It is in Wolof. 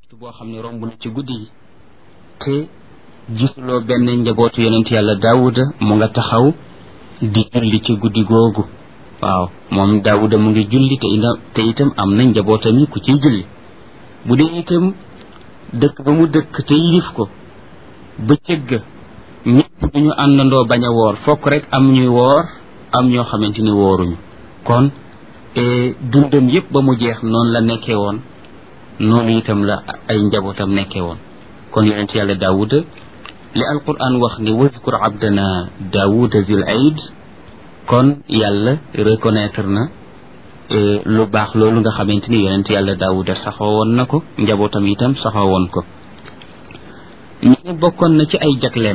boo xam ne romb na ci guddi yi te gisuloo benn njabootu yonent yàlla daawuda mu nga taxaw di julli ci guddi googu waaw moom daawuda mu ngi julli te ina te itam am na njabootam yi ku ciy julli bu dee itam dëkk ba mu dëkk te yilif ko bëccëg ga ñëpp duñu àndandoo bañ a woor fokk rek am ñuy woor am ñoo xamante ni wooruñu kon dundam yëpp ba mu jeex noonu la nekkee woon noonu itam la ay njabootam nekkee woon kon yonent yàlla daawuda li alquran wax ni wazkur abdana daawuda zil aid kon yàlla reconnaître na lu baax loolu nga xamante ni yonent yàlla daawuda saxoo woon na ko njabootam itam saxoo woon ko ñu ne bokkoon na ci ay jagleem